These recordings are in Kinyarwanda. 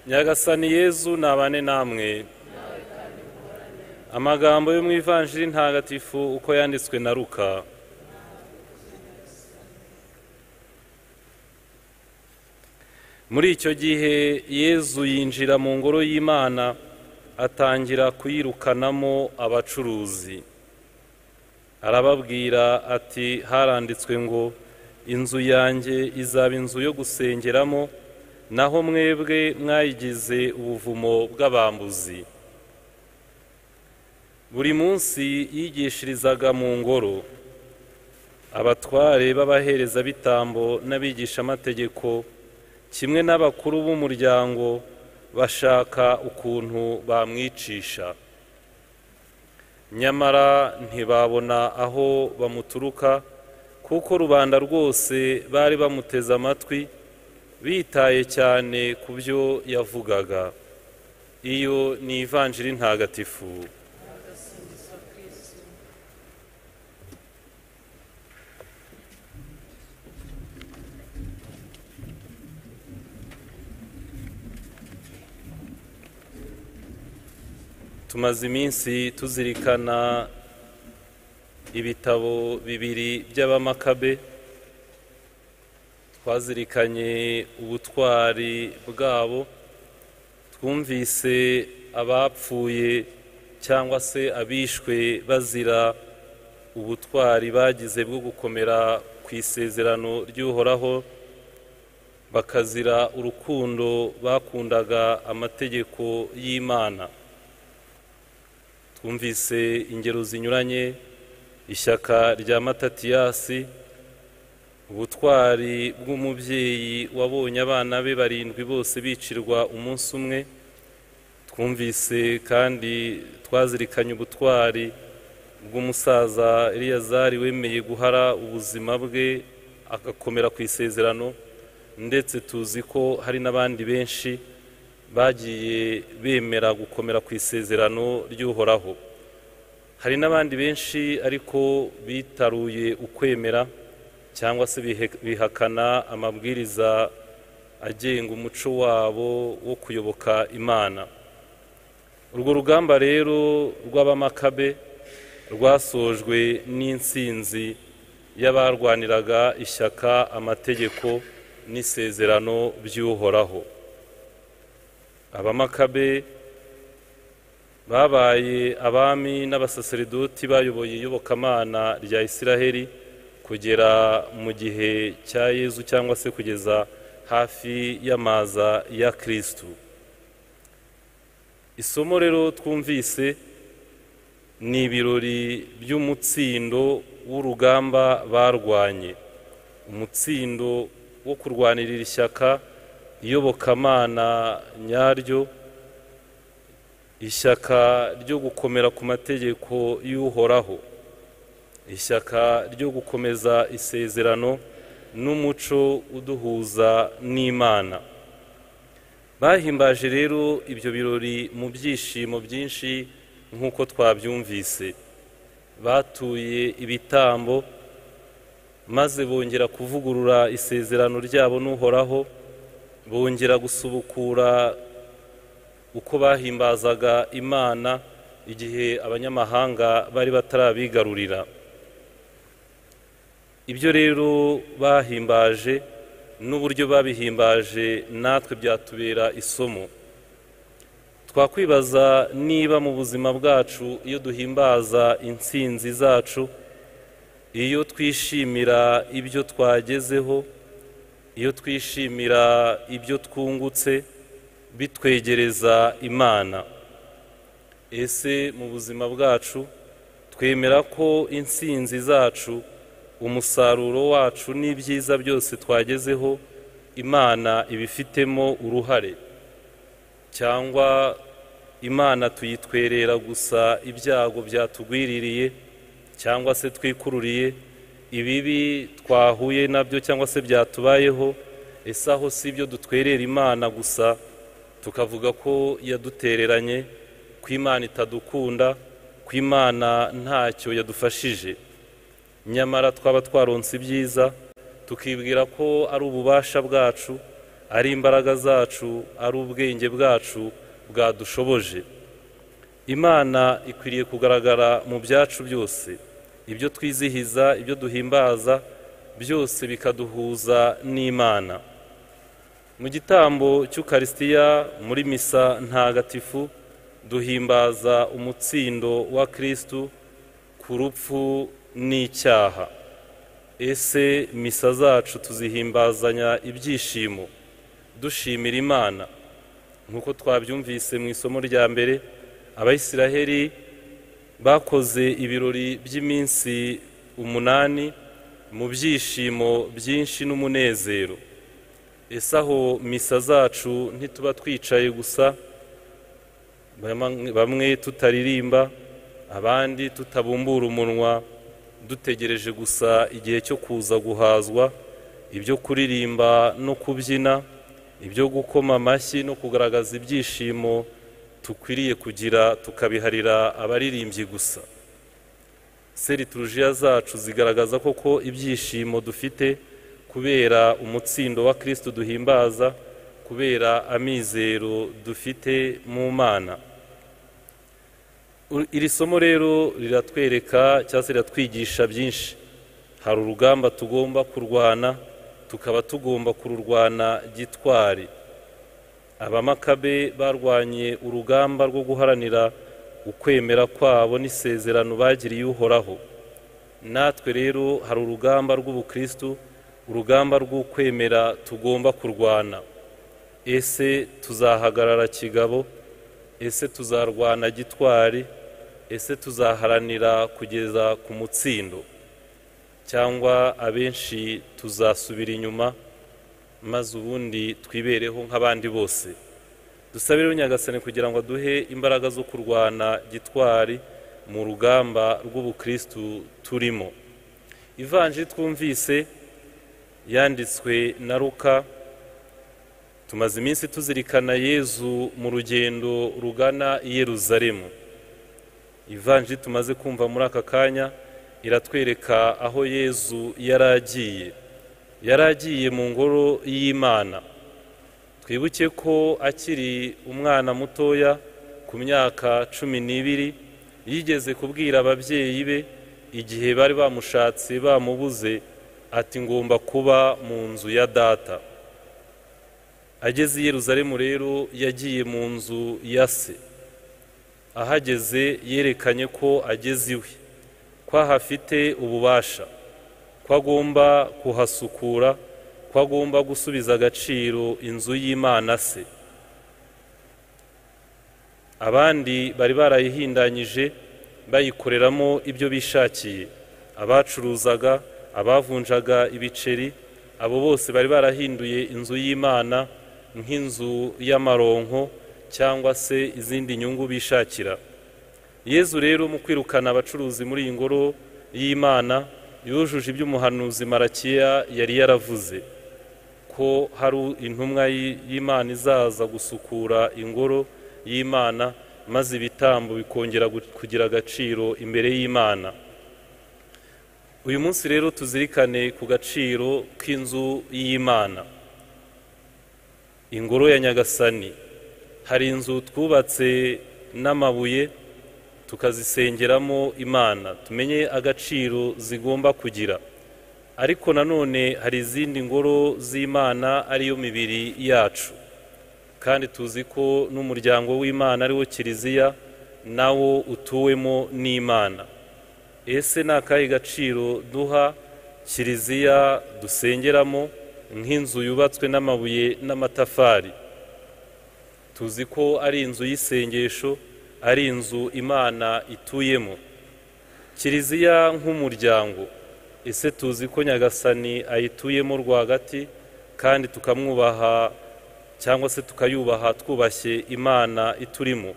nyagasani yezu nabane namwe amagambo yo mu ivanjiri ntagatifu uko yanditswe na ruka muri icyo gihe yezu yinjira mu ngoro y'imana atangira kuyirukanamo abacuruzi arababwira ati haranditswe ngo inzu yanjye izaba inzu yo gusengeramo naho mwebwe mwayigize ubuvumo bw'abambuzi buri munsi yigishirizaga mu ngoro abatware b'abaherezabitambo n'abigishamategeko kimwe n'abakuru b'umuryango bashaka ukuntu bamwicisha nyamara ntibabona aho bamuturuka kuko rubanda rwose bari bamuteze amatwi bitaye cyane ku byo yavugaga iyo ni ivanjiri ntagatifu tumaze iminsi tuzirikana ibitabo bibiri by'abamakabe twazirikanye ubutwari bwabo twumvise abapfuye cyangwa se abishwe bazira ubutwari bagize bwo gukomera ku isezerano ry'uhoraho bakazira urukundo bakundaga amategeko y'imana twumvise ingero zinyuranye ishyaka rya matatiyasi ubutwari bw'umubyeyi wabonye abana be barindwi bose bicirwa umunsi umwe twumvise kandi twazirikanye ubutwari bw'umusaza Eliyazari wemeye guhara ubuzima bwe agakomera ku isezerano ndetse tuzi ko hari n'abandi benshi bagiye bemera gukomera ku isezerano ry'uhoraho hari n'abandi benshi ariko bitaruye ukwemera cyangwa se bihakana amabwiriza agenga umuco wabo wo kuyoboka imana urwo rugamba rero rw'abamakabe rwasojwe n'insinzi y'abarwaniraga ishyaka amategeko n'isezerano by'uhoraho abamakabe babaye abami n'abasaseridoti bayoboye iyobokamana rya isiraheli kugera mu gihe cya yezu cyangwa se kugeza hafi y'amaza ya kirisitu isomo rero twumvise ni ibirori by'umutsindo w'urugamba barwanye umutsindo wo kurwanirira ishyaka iyobokamana nyaryo ishyaka ryo gukomera ku mategeko y'uhoraho ishyaka ryo gukomeza isezerano n'umuco uduhuza n'imana bahimbaje rero ibyo birori mu byishimo byinshi nk'uko twabyumvise batuye ibitambo maze bongera kuvugurura isezerano ryabo n'uhoraho bongera gusubukura uko bahimbazaga imana igihe abanyamahanga bari batarabigarurira ibyo rero bahimbaje n'uburyo babihimbaje natwe byatubera isomo twakwibaza niba mu buzima bwacu iyo duhimbaza insinzi zacu iyo twishimira ibyo twagezeho iyo twishimira ibyo twungutse bitwegereza imana ese mu buzima bwacu twemera ko insinzi zacu umusaruro wacu n'ibyiza byose twagezeho imana ibifitemo uruhare cyangwa imana tuyitwerera gusa ibyago byatugwiririye cyangwa se twikururiye ibibi twahuye nabyo cyangwa se byatubayeho ese aho si ibyo dutwerera imana gusa tukavuga ko yadutereranye ko imana itadukunda ko imana ntacyo yadufashije nyamara twaba twaronse ibyiza tukibwira ko ari ububasha bwacu ari imbaraga zacu ari ubwenge bwacu bwadushoboje imana ikwiriye kugaragara mu byacu byose ibyo twizihiza ibyo duhimbaza byose bikaduhuza n'imana mu gitambo cy'ukarisitiya muri misa ntagatifu duhimbaza umutsindo wa kirisitu ku rupfu n'icyaha ese misa zacu tuzihimbazanya ibyishimo dushimira imana nk'uko twabyumvise mu isomo rya mbere abayisiraheli bakoze ibirori by'iminsi umunani mu byishimo byinshi n'umunezero ese aho misa zacu ntituba twicaye gusa bamwe tutaririmba abandi tutabumbura umunwa dutegereje gusa igihe cyo kuza guhazwa ibyo kuririmba no kubyina ibyo gukoma amashyi no kugaragaza ibyishimo dukwiriye kugira tukabiharira abaririmbyi gusa seriturujiya zacu zigaragaza koko ibyishimo dufite kubera umutsindo wa kirisitu duhimbaza kubera amizero dufite mu mana iri somo rero riratwereka cyangwa se riratwigisha byinshi hari urugamba tugomba kurwana tukaba tugomba kururwana gitwari abamakabe barwanye urugamba rwo guharanira ukwemera kwabo n'isezerano bagiriye uhoraho natwe rero hari urugamba rw'ubukristu urugamba rw'ukwemera tugomba kurwana ese tuzahagarara kigabo ese tuzarwana gitwari ese tuzaharanira kugeza ku mutsindo cyangwa abenshi tuzasubira inyuma maze ubundi twibereho nk'abandi bose dusabireho nyagasane kugira ngo duhe imbaraga zo kurwana gitwari mu rugamba rw'ubukristu turimo ivanji twumvise yanditswe na ruka tumaze iminsi tuzirikana yezu mu rugendo rugana i Yeruzalemu ivanji tumaze kumva muri aka kanya iratwereka aho yezu yari agiye yari agiye mu ngoro y'imana twibuke ko akiri umwana mutoya ku myaka cumi n'ibiri yigeze kubwira ababyeyi be igihe bari bamushatse bamubuze ati ngomba kuba mu nzu ya data ageze i Yeruzalemu rero yagiye mu nzu ya se ahageze yerekanye ko ageze iwe ko ahafite ububasha ko agomba kuhasukura ko agomba gusubiza agaciro inzu y'imana se abandi bari barayihindanyije bayikoreramo ibyo bishakiye abacuruzaga abavunjaga ibiceri abo bose bari barahinduye inzu y'imana nk'inzu y'amaronko cyangwa se izindi nyungu bishakira yezu rero mu kwirukana abacuruzi muri iyi ngoro y'imana yujuje ibyo umuhanuzi marakiya yari yaravuze ko hari intumwa y'imana izaza gusukura ingoro y'imana maze ibitambo bikongera kugira agaciro imbere y'imana uyu munsi rero tuzirikane ku gaciro k'inzu y'imana ingoro ya nyagasani hari inzu twubatse n'amabuye tukazisengeramo imana tumenye agaciro zigomba kugira ariko nanone hari izindi ngoro z'imana ariyo mibiri yacu kandi tuzi ko n'umuryango w'imana ariwo kiliziya nawo utuwemo n'imana ese ni akahe gaciro duha kiliziya dusengeramo nk'inzu yubatswe n'amabuye n'amatafari tuzi ko ari inzu y'isengesho ari inzu imana ituyemo kiliziya nk'umuryango ese tuzi ko nyagasani ayituyemo rwagati kandi tukamwubaha cyangwa se tukayubaha twubashye imana iturimo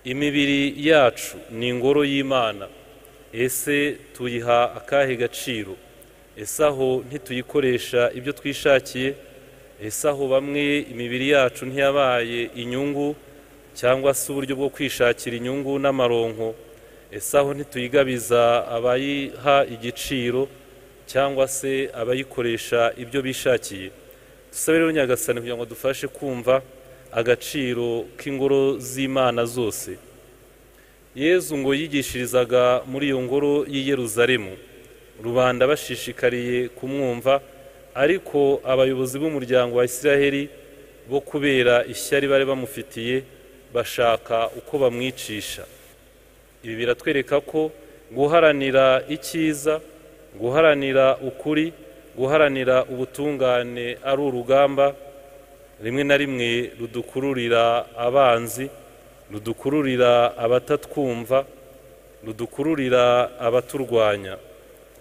imibiri yacu ni ingoro y'imana ese tuyiha akahe gaciro ese aho ntituyikoresha ibyo twishakiye ese aho bamwe imibiri yacu ntiyabaye inyungu cyangwa se uburyo bwo kwishakira inyungu n'amaronko ese aho ntituyigabiza abayiha igiciro cyangwa se abayikoresha ibyo bishakiye dusabe rero nyagasani kugira ngo dufashe kumva agaciro k'ingoro z'imana zose yezu ngo yigishirizaga muri iyo ngoro y'i Yeruzalemu rubanda bashishikariye kumwumva ariko abayobozi b'umuryango wa Isiraheli bo kubera ishyari bari bamufitiye bashaka uko bamwicisha ibi biratwereka ko guharanira icyiza guharanira ukuri guharanira ubutungane ari urugamba rimwe na rimwe rudukururira abanzi rudukururira abatatwumva rudukururira abaturwanya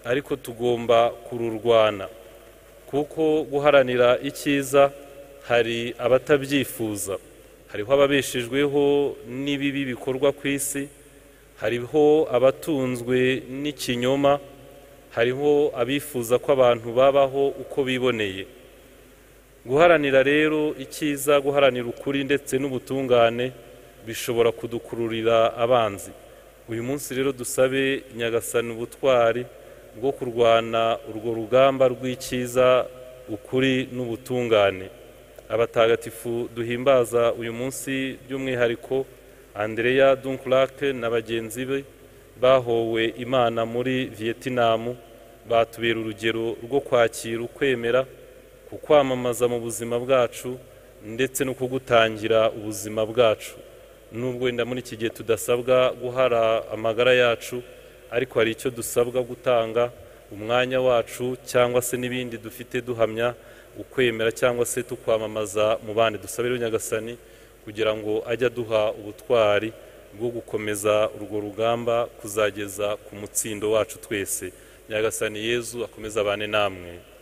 ariko tugomba kururwana kuko guharanira icyiza hari abatabyifuza hariho ababeshejweho n'ibibi bikorwa ku isi hariho abatunzwe n'ikinyoma hariho abifuza ko abantu babaho uko biboneye guharanira rero icyiza guharanira ukuri ndetse n'ubutungane bishobora kudukururira abanzi uyu munsi rero dusabe nyagasani ubutwari bwo kurwana urwo rugamba rw'icyiza ukuri n'ubutungane abatagatifu duhimbaza uyu munsi by'umwihariko andereya dunkurake na bagenzi be bahowe imana muri vietinamu batubera urugero rwo kwakira ukwemera ku kwamamaza mu buzima bwacu ndetse no kugutangira ubuzima bwacu nubwo wenda muri iki gihe tudasabwa guhara amagara yacu ariko hari icyo dusabwa gutanga umwanya wacu cyangwa se n'ibindi dufite duhamya ukwemera cyangwa se tukwamamaza mu bandi dusabire nyagasani kugira ngo ajye aduha ubutwari bwo gukomeza urwo rugamba kuzageza ku mutsindo wacu twese nyagasani yezu akomeze abane namwe